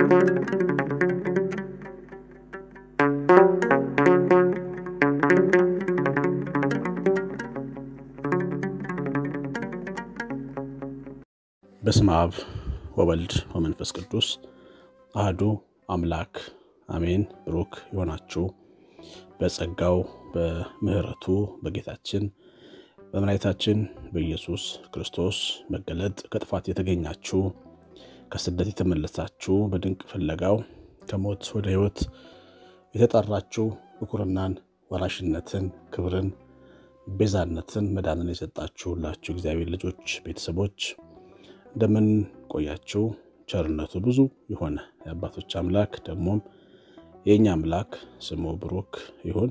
በስመ አብ ወወልድ ወመንፈስ ቅዱስ አህዱ አምላክ አሜን። ብሩክ የሆናችሁ በጸጋው በምሕረቱ በጌታችን በመድኃኒታችን በኢየሱስ ክርስቶስ መገለጥ ከጥፋት የተገኛችሁ ከስደት የተመለሳችሁ በድንቅ ፍለጋው ከሞት ወደ ሕይወት የተጠራችሁ ብኩርናን፣ ወራሽነትን፣ ክብርን፣ ቤዛነትን፣ መዳንን የሰጣችሁ ሁላችሁ እግዚአብሔር ልጆች ቤተሰቦች እንደምን ቆያችሁ? ቸርነቱ ብዙ የሆነ የአባቶች አምላክ ደግሞም የእኛ አምላክ ስሙ ብሩክ ይሁን።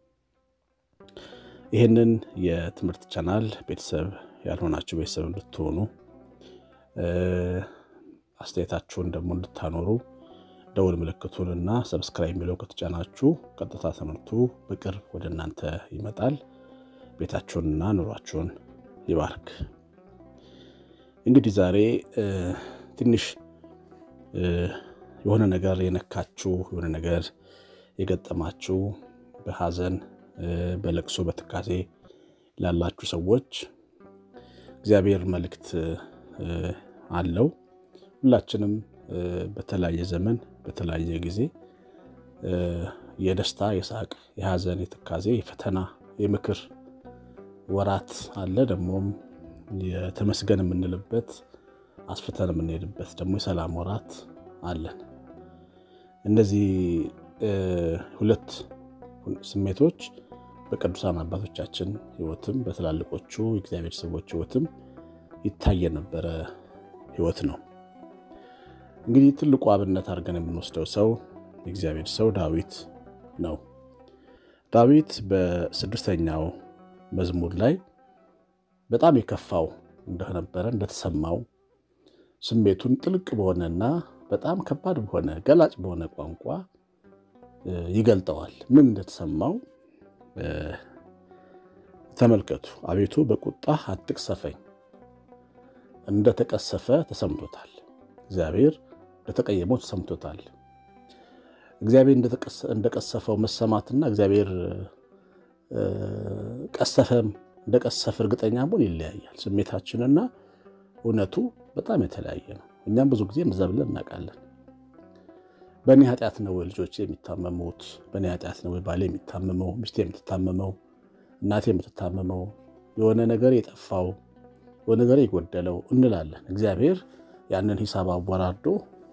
ይህንን የትምህርት ቻናል ቤተሰብ ያልሆናችሁ ቤተሰብ እንድትሆኑ አስተያየታችሁን ደግሞ እንድታኖሩ ደውል ምልክቱንና ሰብስክራይብ የሚለው ከተጫናችሁ ቀጥታ ትምህርቱ በቅርብ ወደ እናንተ ይመጣል። ቤታችሁንና ኑሯችሁን ይባርክ። እንግዲህ ዛሬ ትንሽ የሆነ ነገር የነካችሁ የሆነ ነገር የገጠማችሁ በሐዘን በለቅሶ በትካዜ ላላችሁ ሰዎች እግዚአብሔር መልእክት አለው። ሁላችንም በተለያየ ዘመን በተለያየ ጊዜ የደስታ የሳቅ የሐዘን የትካዜ የፈተና የምክር ወራት አለ። ደግሞም የተመስገን የምንልበት አስፍተን የምንሄድበት ደግሞ የሰላም ወራት አለን። እነዚህ ሁለት ስሜቶች በቅዱሳን አባቶቻችን ሕይወትም በትላልቆቹ የእግዚአብሔር ሰዎች ሕይወትም ይታይ የነበረ ሕይወት ነው። እንግዲህ ትልቁ አብነት አድርገን የምንወስደው ሰው የእግዚአብሔር ሰው ዳዊት ነው። ዳዊት በስድስተኛው መዝሙር ላይ በጣም የከፋው እንደነበረ እንደተሰማው ስሜቱን ጥልቅ በሆነና በጣም ከባድ በሆነ ገላጭ በሆነ ቋንቋ ይገልጠዋል። ምን እንደተሰማው ተመልከቱ። አቤቱ በቁጣ አትቅሰፈኝ፣ እንደተቀሰፈ ተሰምቶታል። እግዚአብሔር እንደተቀየመው ተሰምቶታል። እግዚአብሔር እንደቀሰፈው መሰማትና እግዚአብሔር ቀሰፈም እንደቀሰፈ እርግጠኛ መሆን ይለያያል። ስሜታችንና እውነቱ በጣም የተለያየ ነው። እኛም ብዙ ጊዜ እንደዛ ብለን እናውቃለን። በእኔ ኃጢአት ነው ወይ ልጆቼ የሚታመሙት? በእኔ ኃጢአት ነው ወይ ባሌ የሚታመመው? ሚስቴ የምትታመመው? እናቴ የምትታመመው? የሆነ ነገር የጠፋው የሆነ ነገር የጎደለው እንላለን። እግዚአብሔር ያንን ሂሳብ አወራርዶ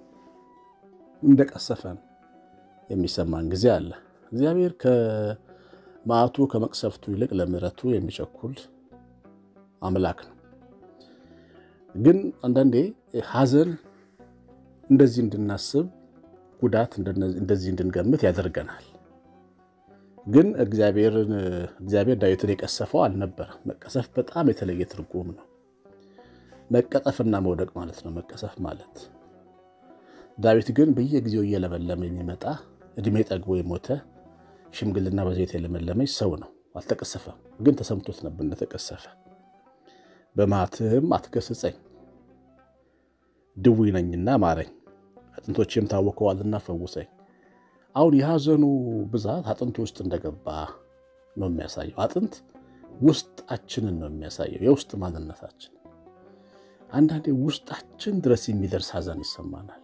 እንደቀሰፈን የሚሰማን ጊዜ አለ። እግዚአብሔር ከመዓቱ ከመቅሰፍቱ ይልቅ ለምሕረቱ የሚቸኩል አምላክ ነው። ግን አንዳንዴ ሐዘን እንደዚህ እንድናስብ ጉዳት እንደዚህ እንድንገምት ያደርገናል። ግን እግዚአብሔርን እግዚአብሔር ዳዊትን የቀሰፈው አልነበረም። መቀሰፍ በጣም የተለየ ትርጉም ነው። መቀጠፍና መውደቅ ማለት ነው መቀሰፍ ማለት። ዳዊት ግን በየጊዜው እየለመለመ የሚመጣ እድሜ ጠግቦ የሞተ ሽምግልና በዘይት የለመለመች ሰው ነው። አልተቀሰፈም፣ ግን ተሰምቶት ነበር እንደተቀሰፈ። በመዓትህም አትገስጸኝ፣ ድውይ ነኝና ማረኝ፣ አጥንቶቼም ታወከዋልና ፈውሰኝ። አሁን የሐዘኑ ብዛት አጥንቱ ውስጥ እንደገባ ነው የሚያሳየው። አጥንት ውስጣችንን ነው የሚያሳየው፣ የውስጥ ማንነታችን። አንዳንዴ ውስጣችን ድረስ የሚደርስ ሐዘን ይሰማናል።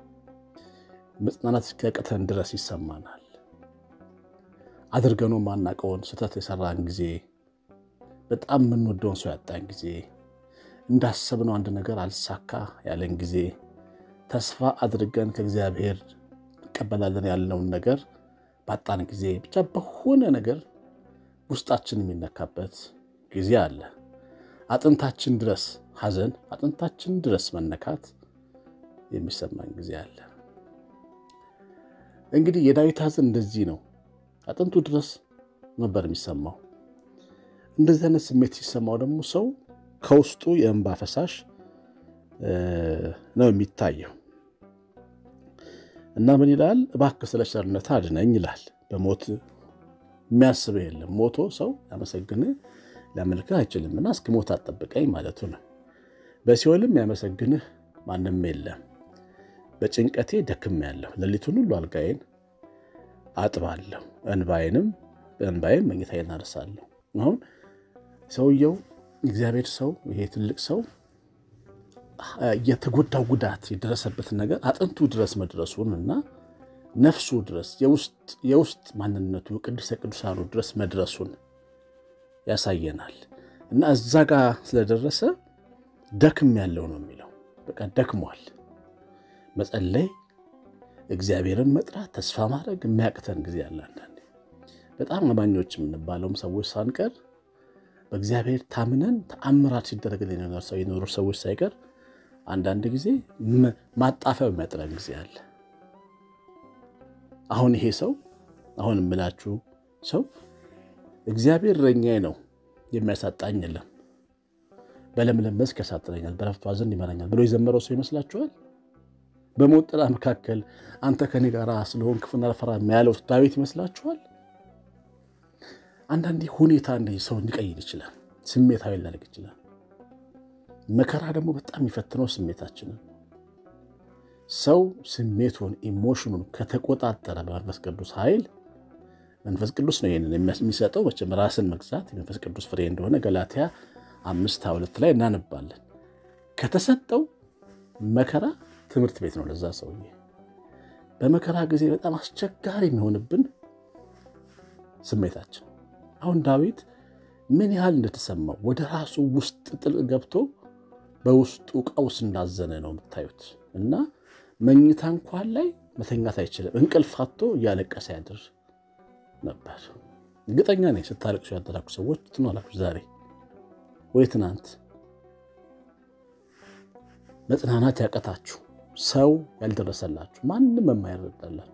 መጽናናት እስኪያቅተን ድረስ ይሰማናል። አድርገነው ማናቀውን ስህተት የሰራን ጊዜ፣ በጣም የምንወደውን ሰው ያጣን ጊዜ፣ እንዳሰብነው አንድ ነገር አልሳካ ያለን ጊዜ፣ ተስፋ አድርገን ከእግዚአብሔር እንቀበላለን ያልነውን ነገር ባጣን ጊዜ፣ ብቻ በሆነ ነገር ውስጣችን የሚነካበት ጊዜ አለ። አጥንታችን ድረስ ሐዘን፣ አጥንታችን ድረስ መነካት የሚሰማን ጊዜ አለ። እንግዲህ የዳዊት ሐዘን እንደዚህ ነው። አጥንቱ ድረስ ነበር የሚሰማው። እንደዚህ አይነት ስሜት ሲሰማው ደግሞ ሰው ከውስጡ የእንባ ፈሳሽ ነው የሚታየው እና ምን ይላል? እባክህ ስለ ቸርነትህ አድነኝ ይላል። በሞት የሚያስበው የለም። ሞቶ ሰው ያመሰግንህ ሊያመልክህ አይችልምና እስኪ ሞት አትጠብቀኝ ማለቱ ነው። በሲኦልም ያመሰግንህ ማንም የለም። በጭንቀቴ ደክሜያለሁ። ሌሊቱን ሁሉ አልጋዬን አጥባለሁ፣ እንባዬንም በእንባዬም መኝታዬን አርሳለሁ። አሁን ሰውየው እግዚአብሔር ሰው ይሄ ትልቅ ሰው የተጎዳው ጉዳት የደረሰበትን ነገር አጥንቱ ድረስ መድረሱን እና ነፍሱ ድረስ የውስጥ ማንነቱ ቅዱሰ ቅዱሳኑ ድረስ መድረሱን ያሳየናል። እና እዛ ጋር ስለደረሰ ደክም ያለው ነው የሚለው። በቃ ደክሟል። መጸለይ፣ እግዚአብሔርን መጥራት፣ ተስፋ ማድረግ የሚያቅተን ጊዜ አለ። አንዳንዴ በጣም አማኞች የምንባለውም ሰዎች ሳንቀር በእግዚአብሔር ታምነን ተአምራት ሲደረግልን ሰው የኖሩ ሰዎች ሳይቀር አንዳንድ ጊዜ ማጣፊያው የሚያጥረን ጊዜ አለ። አሁን ይሄ ሰው አሁን የምላችሁ ሰው እግዚአብሔር እረኛዬ ነው የሚያሳጣኝ የለም፣ በለምለም መስክ ያሳጥረኛል፣ በዕረፍቱ ዘንድ ይመራኛል ብሎ የዘመረው ሰው ይመስላችኋል? በሞት ጥላ መካከል አንተ ከኔ ጋር ስለሆን ክፉን አልፈራም ያለው ዳዊት ይመስላችኋል? አንዳንዴ ሁኔታ እንደዚህ ሰው ሊቀይር ይችላል። ስሜታዊ ሊያደርግ ይችላል። መከራ ደግሞ በጣም የሚፈትነው ስሜታችንን ሰው ስሜቱን ኢሞሽኑን ከተቆጣጠረ በመንፈስ ቅዱስ ኃይል መንፈስ ቅዱስ ነው ይህንን የሚሰጠው። መቼም ራስን መግዛት የመንፈስ ቅዱስ ፍሬ እንደሆነ ገላትያ አምስት ሁለት ላይ እናነባለን። ከተሰጠው መከራ ትምህርት ቤት ነው ለዛ ሰውዬ። በመከራ ጊዜ በጣም አስቸጋሪ የሚሆንብን ስሜታችን። አሁን ዳዊት ምን ያህል እንደተሰማው ወደ ራሱ ውስጥ ጥልቅ ገብቶ በውስጡ ቀውስ እንዳዘነ ነው የምታዩት። እና መኝታ እንኳን ላይ መተኛት አይችልም። እንቅልፍ አጥቶ እያለቀሰ ያድር ነበር። እርግጠኛ ነኝ ስታለቅሱ ያደራችሁ ሰዎች ትኖራላችሁ ዛሬ ወይ ትናንት። መጽናናት ያቀታችሁ ሰው ያልደረሰላችሁ ማንም የማይረዳላችሁ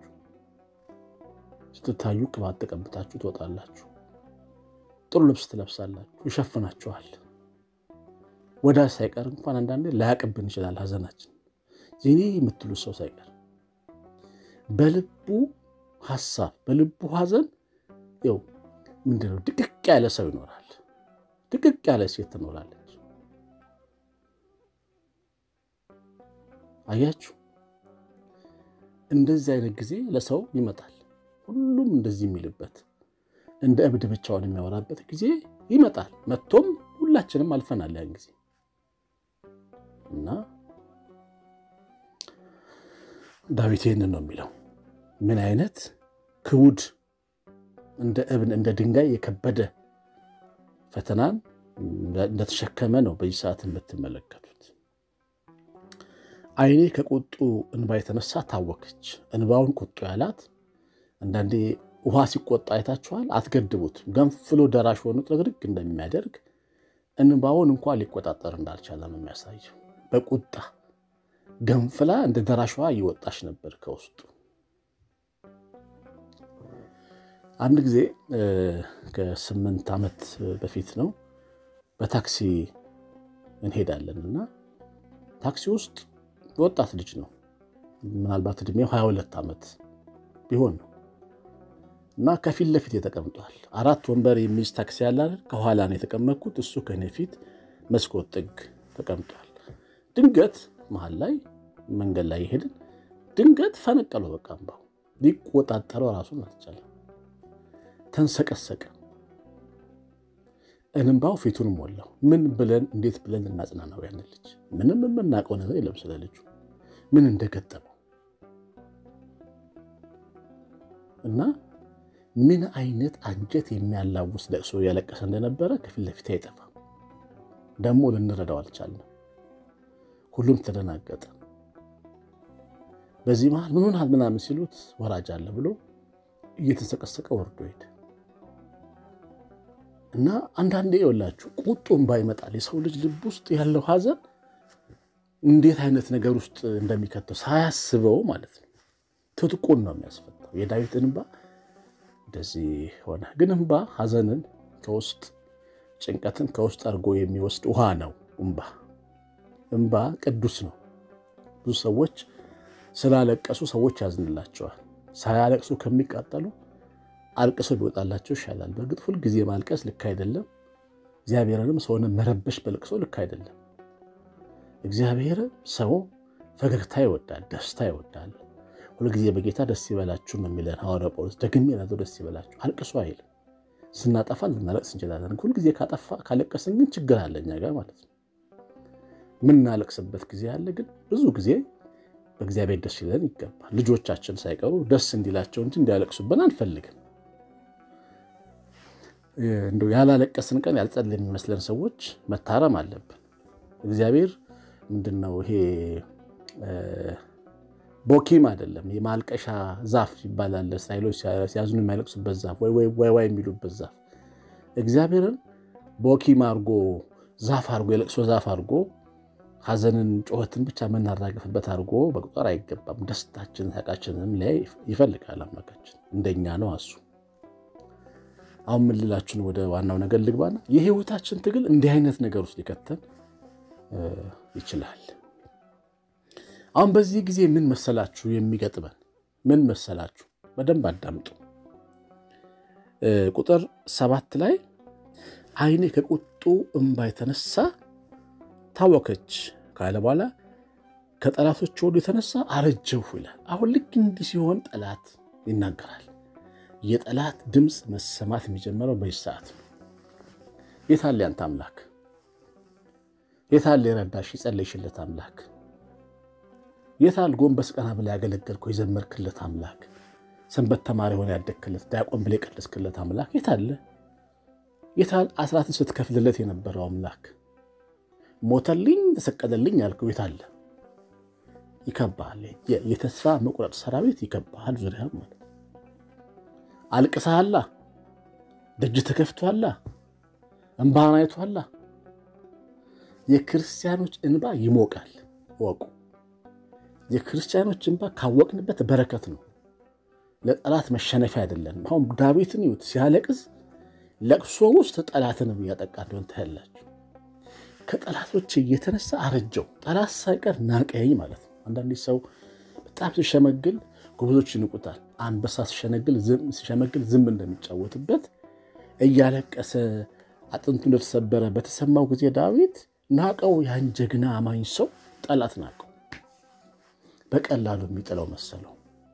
ስትታዩ ቅባት ተቀብታችሁ ትወጣላችሁ። ጥሩ ልብስ ትለብሳላችሁ፣ ይሸፍናችኋል። ወዳጅ ሳይቀር እንኳን አንዳንዴ ላያቅብን ይችላል ሐዘናችን የኔ የምትሉ ሰው ሳይቀር በልቡ ሐሳብ በልቡ ሐዘን ው ምንድነው ድቅቅ ያለ ሰው ይኖራል። ድቅቅ ያለ ሴት ትኖራለች። አያችሁ፣ እንደዚህ አይነት ጊዜ ለሰው ይመጣል። ሁሉም እንደዚህ የሚልበት እንደ እብድ ብቻውን የሚያወራበት ጊዜ ይመጣል። መጥቶም ሁላችንም አልፈናል ያን ጊዜ እና ዳዊት ይህንን ነው የሚለው። ምን አይነት ክቡድ እንደ እብን እንደ ድንጋይ የከበደ ፈተናን እንደተሸከመ ነው በዚህ ሰዓት የምትመለከቱት። ዓይኔ ከቁጡ እንባ የተነሳ ታወከች። እንባውን ቁጡ ያላት አንዳንዴ ውሃ ሲቆጣ አይታችኋል። አትገድቡት። ገንፍሎ ደራሽ ሆኖ ጥርግርግ እንደሚያደርግ እንባውን እንኳን ሊቆጣጠር እንዳልቻለ ነው የሚያሳየው። በቁጣ ገንፍላ እንደ ደራሽ ውሃ እየወጣች ነበር ከውስጡ። አንድ ጊዜ ከስምንት ዓመት በፊት ነው በታክሲ እንሄዳለን እና ታክሲ ውስጥ ወጣት ልጅ ነው ምናልባት ዕድሜው 22 ዓመት ቢሆን ነው እና ከፊት ለፊት ተቀምጧል። አራት ወንበር የሚይዝ ታክሲ ያለ አይደል? ከኋላ ነው የተቀመጥኩት። እሱ ከኔ ፊት መስኮት ጥግ ተቀምጧል። ድንገት መሀል ላይ መንገድ ላይ የሄድን ድንገት ፈነቀለው። በቃ እምባው ሊቆጣጠረው ራሱን አልቻለም። ተንሰቀሰቀ። እንባው ፊቱን ሞላው። ምን ብለን እንዴት ብለን እናጽናናው? ያን ልጅ ምንም የምናውቀው ነገር የለም ስለ ልጁ ምን እንደገጠመው እና ምን አይነት አንጀት የሚያላውስ ለቅሶ እያለቀሰ እንደነበረ ከፊት ለፊት አይጠፋም። ደግሞ ልንረዳው አልቻልንም። ሁሉም ተደናገጠ። በዚህ መሃል ምን ሆናል ምናምን ሲሉት ወራጅ አለ ብሎ እየተሰቀሰቀ ወርዶ ሄደ እና አንዳንዴ የወላችሁ ቁጡም ባይመጣል የሰው ልጅ ልብ ውስጥ ያለው ሐዘን እንዴት አይነት ነገር ውስጥ እንደሚከተው ሳያስበው ማለት ነው ትጥቁን ነው የሚያስፈታው። የዳዊት እንባ እንደዚህ ሆነ። ግን እንባ ሐዘንን ከውስጥ ጭንቀትን ከውስጥ አድርጎ የሚወስድ ውሃ ነው። እንባ እንባ ቅዱስ ነው። ብዙ ሰዎች ስላለቀሱ ሰዎች ያዝንላቸዋል። ሳያለቅሱ ከሚቃጠሉ አልቅሰው ቢወጣላቸው ይሻላል። በእርግጥ ሁልጊዜ ማልቀስ ልክ አይደለም። እግዚአብሔርንም ሰውን መረበሽ በልቅሶ ልክ አይደለም። እግዚአብሔር ሰው ፈገግታ ይወዳል፣ ደስታ ይወዳል። ሁልጊዜ በጌታ ደስ ይበላችሁ ነው የሚለን ሐዋርያው ጳውሎስ። ደግሜ እላለሁ ደስ ይበላችሁ። አልቅሱ አይልም። ስናጠፋ ልናለቅስ እንችላለን። ሁልጊዜ ካጠፋ ካለቀስን ግን ችግር አለ እኛ ጋር ማለት ነው። ምናለቅስበት ጊዜ አለ፣ ግን ብዙ ጊዜ በእግዚአብሔር ደስ ይለን ይገባል። ልጆቻችን ሳይቀሩ ደስ እንዲላቸው እንጂ እንዲያለቅሱብን አንፈልግም። እንደው ያላለቀስን ቀን ያልጸል የሚመስለን ሰዎች መታረም አለብን። እግዚአብሔር ምንድን ነው ይሄ ቦኪም አይደለም፣ የማልቀሻ ዛፍ ይባላል። እስራኤሎች ሲያዝኑ የሚያለቅሱበት ዛፍ ወይ ዋይ የሚሉበት ዛፍ እግዚአብሔርን ቦኪም አድርጎ ዛፍ አድርጎ የለቅሶ ዛፍ አድርጎ ሐዘንን ጩኸትን ብቻ የምናራግፍበት አድርጎ መቁጠር አይገባም። ደስታችንን ሳቃችንንም ላይ ይፈልጋል አምላካችን። እንደኛ ነው እሱ። አሁን ምን ልላችሁን ወደ ዋናው ነገር ልግባና የህይወታችን ትግል እንዲህ አይነት ነገር ውስጥ ሊከተን ይችላል። አሁን በዚህ ጊዜ ምን መሰላችሁ የሚገጥመን? ምን መሰላችሁ? በደንብ አዳምጡ። ቁጥር ሰባት ላይ ዓይኔ ከቁጡ እምባ የተነሳ ታወከች ካለ በኋላ ከጠላቶች ወዱ የተነሳ አረጀሁ ይላል። አሁን ልክ እንዲህ ሲሆን ጠላት ይናገራል። የጠላት ድምፅ መሰማት የሚጀምረው በዚህ ሰዓት ነው። የታለ ያንተ አምላክ? የታለ የረዳሽ የጸለይሽለት አምላክ? የታል ጎንበስ ቀና ብላ ያገለገልከው የዘመርክለት አምላክ? ሰንበት ተማሪ ሆነ ያደግክለት ዲያቆን ብላ የቀደስክለት አምላክ የታለ? የታል አስራትን ስትከፍልለት የነበረው አምላክ? ሞተልኝ ተሰቀለልኝ ያልከው የታለ? ይከባሃል። የተስፋ መቁረጥ ሰራዊት ይከባሃል ዙሪያ ማለት አልቅሰሃላ፣ ደጅ ተከፍቷላ፣ እንባህን አይቷላ። የክርስቲያኖች እንባ ይሞቃል። ወቁ የክርስቲያኖች እንባ ካወቅንበት በረከት ነው፣ ለጠላት መሸነፊያ አይደለንም። አሁን ዳዊትን ይዩት ሲያለቅስ ለቅሶ ውስጥ ጠላትንም እያጠቃ እንደሆን ታያላችሁ። ከጠላቶች እየተነሳ አረጀው፣ ጠላት ሳይቀር ናቀኝ ማለት ነው። አንዳንድ ሰው በጣም ሲሸመግል ጎበዞች ይንቁታል። አንበሳ ሲሸመግል ዝም እንደሚጫወትበት እያለቀሰ አጥንቱ እንደተሰበረ በተሰማው ጊዜ ዳዊት ናቀው። ያን ጀግና አማኝ ሰው ጠላት ናቀው። በቀላሉ የሚጥለው መሰለው።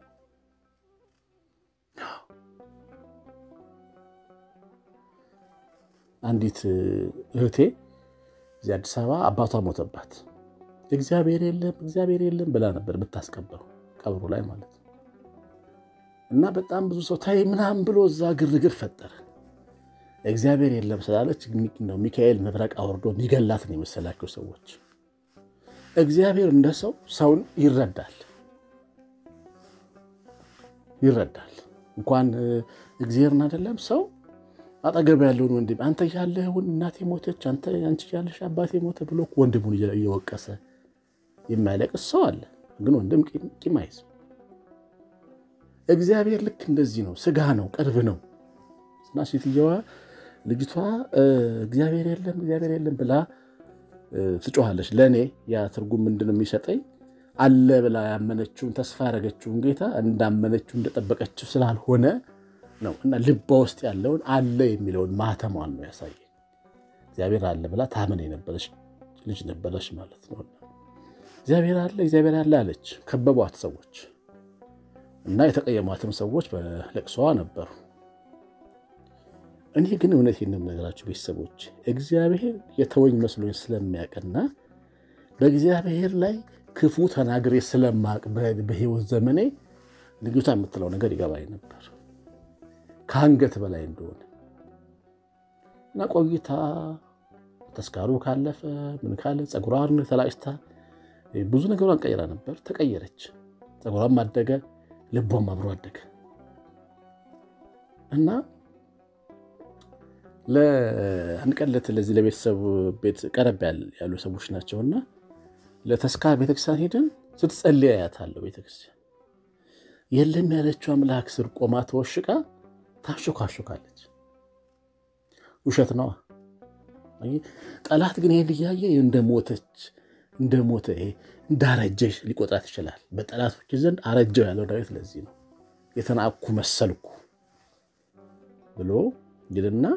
አንዲት እህቴ እዚህ አዲስ አበባ አባቷ ሞተባት። እግዚአብሔር የለም እግዚአብሔር የለም ብላ ነበር የምታስቀበረው ቀብሩ ላይ ማለት ነው። እና በጣም ብዙ ሰው ታይ ምናምን ብሎ እዛ ግርግር ፈጠረ። እግዚአብሔር የለም ስላለች ነው ሚካኤል መብረቅ አውርዶ የሚገላት ነው የመሰላቸው ሰዎች። እግዚአብሔር እንደ ሰው ሰውን ይረዳል ይረዳል። እንኳን እግዚአብሔርን አይደለም ሰው አጠገብ ያለውን ወንድም አንተ ያለህውን እናቴ ሞተች፣ አንቺ ያለሽ አባቴ ሞተ ብሎ ወንድሙን እየወቀሰ የሚያለቅስ ሰው አለ። ግን ወንድም ቂም አይዝም። እግዚአብሔር ልክ እንደዚህ ነው። ስጋ ነው፣ ቅርብ ነው እና ሴትየዋ ልጅቷ እግዚአብሔር የለም እግዚአብሔር የለም ብላ ትጮኻለች። ለእኔ ያ ትርጉም ምንድን ነው የሚሰጠኝ? አለ ብላ ያመነችውን ተስፋ ያደረገችውን ጌታ እንዳመነችው እንደጠበቀችው ስላልሆነ ነው እና ልቧ ውስጥ ያለውን አለ የሚለውን ማተሟን ነው ያሳየ። እግዚአብሔር አለ ብላ ታምን የነበረች ልጅ ነበረች ማለት ነው። እግዚአብሔር አለ እግዚአብሔር አለ አለች። ከበቧት ሰዎች እና የተቀየሟትም ሰዎች በለቅሶዋ ነበሩ። እኔ ግን እውነቴን ነው የምነግራችሁ ቤተሰቦች፣ እግዚአብሔር የተወኝ መስሎኝ ስለሚያውቅና በእግዚአብሔር ላይ ክፉ ተናግሬ ስለማቅ በሕይወት ዘመኔ ልጅቷ የምትለው ነገር ይገባኝ ነበር ከአንገት በላይ እንደሆነ እና ቆይታ ተስካሩ ካለፈ ምን ካለ ፀጉሯን ተላጭታ ብዙ ነገሯን ቀይራ ነበር። ተቀየረች። ፀጉሯም አደገ፣ ልቧም አብሮ አደገ እና ለአንድ ቀን ለዚህ ለቤተሰቡ ቤት ቀረብ ያሉ ሰዎች ናቸውና ለተስካር ቤተክርስቲያን ሄደን ስትጸልይ አያታለሁ። ቤተክርስቲያን የለም ያለችው አምላክ ስር ቆማ ተወሽቃ ታሾካሾካለች። ውሸት ነዋ። ጠላት ግን ይህን እያየ እንደሞተች እንደሞተ እንዳረጀሽ ሊቆጥራት ይችላል። በጠላቶች ዘንድ አረጀው ያለው ዳዊት ለዚህ ነው የተናኩ መሰልኩ ብሎ ይልና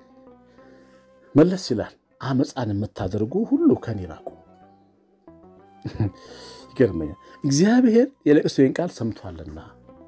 መለስ ይላል። አመፃን የምታደርጉ ሁሉ ከኔ ራቁ። ይገርመኛል። እግዚአብሔር የለቅሶዬን ቃል ሰምቷልና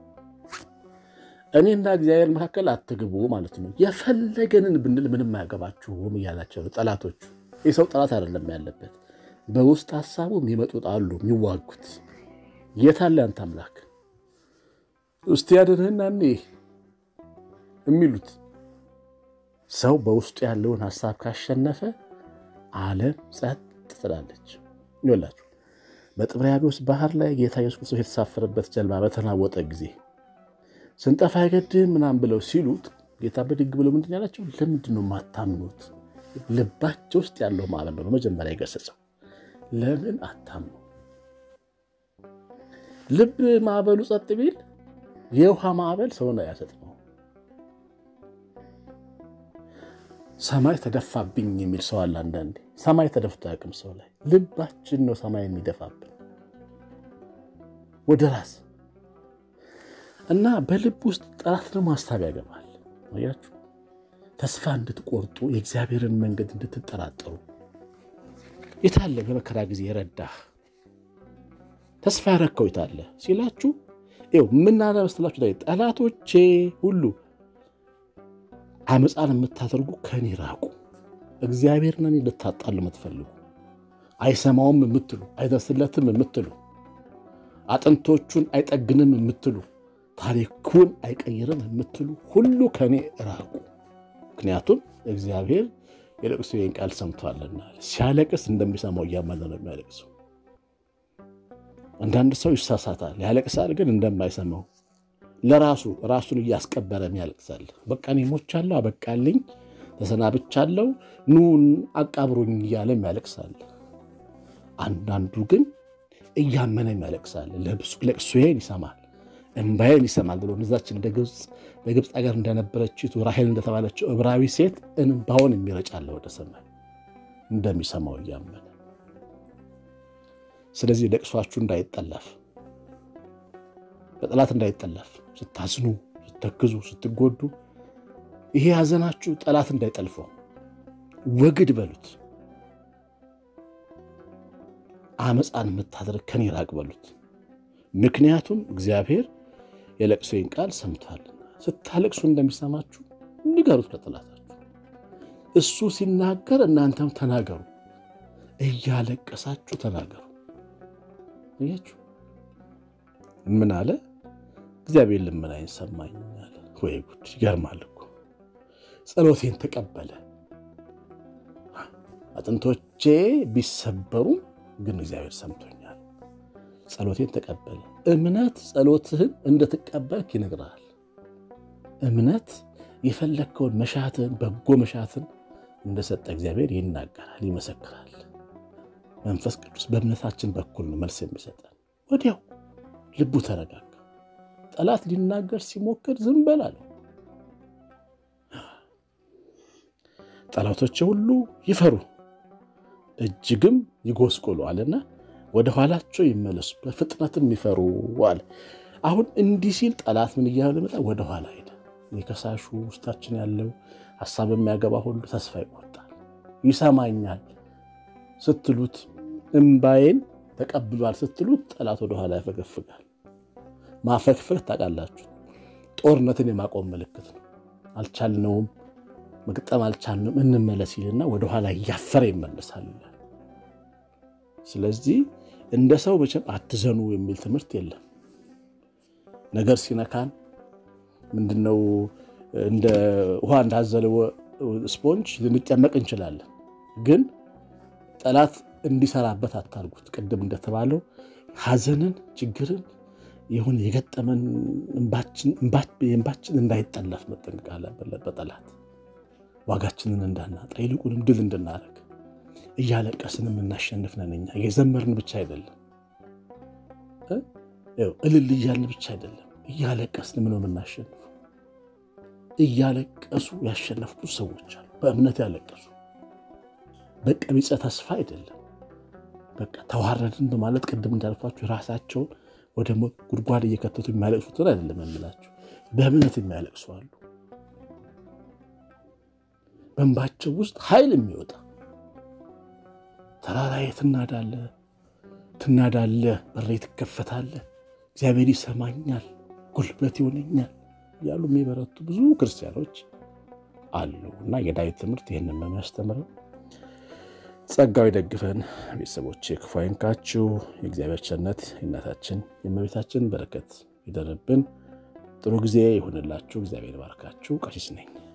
እኔና እግዚአብሔር መካከል አትግቡ ማለት ነው። የፈለገንን ብንል ምንም አያገባችሁም እያላቸው ነው ጠላቶቹ። የሰው ጠላት አይደለም ያለበት፣ በውስጥ ሀሳቡ የሚመጡት አሉ የሚዋጉት። የታለ አንተ አምላክ እስቲ ያድንህና እኔ የሚሉት ሰው በውስጡ ያለውን ሀሳብ ካሸነፈ ዓለም ጸጥ ትላለች። ይወላችሁ በጥብርያዶስ ባህር ላይ ጌታ ኢየሱስ ክርስቶስ የተሳፈረበት ጀልባ በተናወጠ ጊዜ ስንጠፋ አይገድም ምናምን ብለው ሲሉት ጌታ ብድግ ብሎ ምንድን ያላቸው? ለምንድን ነው የማታምኑት? ልባቸው ውስጥ ያለው ማዕበል ነው መጀመሪያ የገሰጸው። ለምን አታምኑ? ልብ ማዕበሉ ጸጥ ቢል የውሃ ማዕበል ሰውን አያሰጥመው። ሰማይ ተደፋብኝ የሚል ሰው አለ። አንዳንዴ ሰማይ ተደፍቶ አያውቅም ሰው ላይ። ልባችን ነው ሰማይ የሚደፋብን ወደ ራስ እና በልብ ውስጥ ጠላት ደግሞ ሀሳብ ያገባል። አያችሁ፣ ተስፋ እንድትቆርጡ የእግዚአብሔርን መንገድ እንድትጠራጠሩ። የታለ በመከራ ጊዜ የረዳህ ተስፋ ያረከው የታለ ሲላችሁ ይኸው ምናለ መስላችሁ ላይ ጠላቶቼ ሁሉ አመፃን የምታደርጉ ከኔ ራቁ። እግዚአብሔርን እኔ ልታጣሉ የምትፈልጉ አይሰማውም የምትሉ አይደርስለትም የምትሉ አጥንቶቹን አይጠግንም የምትሉ ታሪኩን አይቀይርም የምትሉ ሁሉ ከኔ ራቁ። ምክንያቱም እግዚአብሔር የለቅሶዬን ቃል ሰምቷልና። ሲያለቅስ እንደሚሰማው እያመነ ነው የሚያለቅሰው። አንዳንድ ሰው ይሳሳታል፣ ያለቅሳል፣ ግን እንደማይሰማው ለራሱ ራሱን እያስቀበረም ያለቅሳል። በቃ እኔ ሞቻለሁ፣ አበቃልኝ፣ ተሰናብቻለሁ፣ ኑን አቃብሮኝ እያለም ያለቅሳል። አንዳንዱ ግን እያመነም ያለቅሳል። ለቅሶዬን ይሰማል እንባዬን ይሰማል ብሎ እዛች እንደ ግብፅ በግብፅ ሀገር እንደነበረችቱ ራሔል እንደተባለችው ዕብራዊ ሴት እንባውን የሚረጫለ ወደ ሰማይ እንደሚሰማው እያመነ። ስለዚህ ለቅሷችሁ እንዳይጠለፍ፣ በጠላት እንዳይጠለፍ፣ ስታዝኑ፣ ስትተክዙ፣ ስትጎዱ ይሄ ሐዘናችሁ ጠላት እንዳይጠልፈው ወግድ በሉት። አመፃን የምታደርግ ከኔ ራቅ በሉት። ምክንያቱም እግዚአብሔር የለቅሶዬን ቃል ሰምቷልና። ስታለቅሱ እንደሚሰማችሁ ንገሩት ለጠላታችሁ። እሱ ሲናገር እናንተም ተናገሩ፣ እያለቀሳችሁ ተናገሩ። እያችሁ ምን አለ እግዚአብሔር ልመናዬን ሰማኝ አለ። ወይ ጉድ! ይገርማል እኮ ጸሎቴን ተቀበለ። አጥንቶቼ ቢሰበሩም ግን እግዚአብሔር ሰምቶኛል። ጸሎቴን ተቀበለ። እምነት ጸሎትህን እንደትቀበልክ ይነግራል። እምነት የፈለግከውን መሻትን በጎ መሻትን እንደሰጠ እግዚአብሔር ይናገራል፣ ይመሰክራል። መንፈስ ቅዱስ በእምነታችን በኩል ነው መልስ የሚሰጠን። ወዲያው ልቡ ተረጋጋ። ጠላት ሊናገር ሲሞክር ዝም በል አለው። ጠላቶቼ ሁሉ ይፈሩ እጅግም ይጎስቁሉ አለና ወደ ኋላቸው ይመለሱ በፍጥነትም ይፈሩ አለ። አሁን እንዲህ ሲል ጠላት ምን እያለ መጣ? ወደ ኋላ ሄደ። የከሳሹ ውስጣችን ያለው ሀሳብ የሚያገባ ሁሉ ተስፋ ይቆርጣል። ይሰማኛል ስትሉት፣ እምባዬን ተቀብሏል ስትሉት ጠላት ወደ ኋላ ያፈገፍጋል። ማፈግፈግ ታውቃላችሁ፣ ጦርነትን የማቆም ምልክት ነው። አልቻልነውም፣ መግጠም አልቻልንም፣ እንመለስ ይልና ወደኋላ እያፈረ ይመለሳል። ስለዚህ እንደ ሰው መቼም አትዘኑ የሚል ትምህርት የለም። ነገር ሲነካን ምንድነው እንደ ውሃ እንዳዘለ ስፖንጅ ልንጨመቅ እንችላለን። ግን ጠላት እንዲሰራበት አታርጉት። ቅድም እንደተባለው ሐዘንን፣ ችግርን የሆነ የገጠመን እንባችን እንዳይጠለፍ መጠንቀቅ አለብን። በጠላት ዋጋችንን እንዳናጣ ይልቁንም ድል እንድናደርግ እያለቀስን የምናሸንፍ ነን። እኛ የዘመርን ብቻ አይደለም፣ እልል እያልን ብቻ አይደለም፣ እያለቀስን ምን የምናሸንፈው። እያለቀሱ ያሸነፉ ሰዎች አሉ። በእምነት ያለቀሱ በቀቢጸ ተስፋ አይደለም። በቃ ተዋረድን በማለት ቅድም እንዳልኳችሁ ራሳቸውን ወደ ሞት ጉድጓድ እየከተቱ የሚያለቅሱትን አይደለም የምላችሁ፣ በእምነት የሚያለቅሱ አሉ። በእንባቸው ውስጥ ኃይል የሚወጣ ተራራ የት እናዳለ ትናዳለህ፣ በሬ ትከፈታለህ፣ እግዚአብሔር ይሰማኛል፣ ጉልበት ይሆነኛል እያሉ የሚበረቱ ብዙ ክርስቲያኖች አሉ እና የዳዊት ትምህርት ይህንን ነው የሚያስተምረው። ጸጋው ይደግፈን። ቤተሰቦች ክፉ አይንካችሁ። የእግዚአብሔር ቸርነት የእናታችን የእመቤታችን በረከት ይደርብን። ጥሩ ጊዜ ይሁንላችሁ። እግዚአብሔር ባርካችሁ። ቀሲስ ነኝ።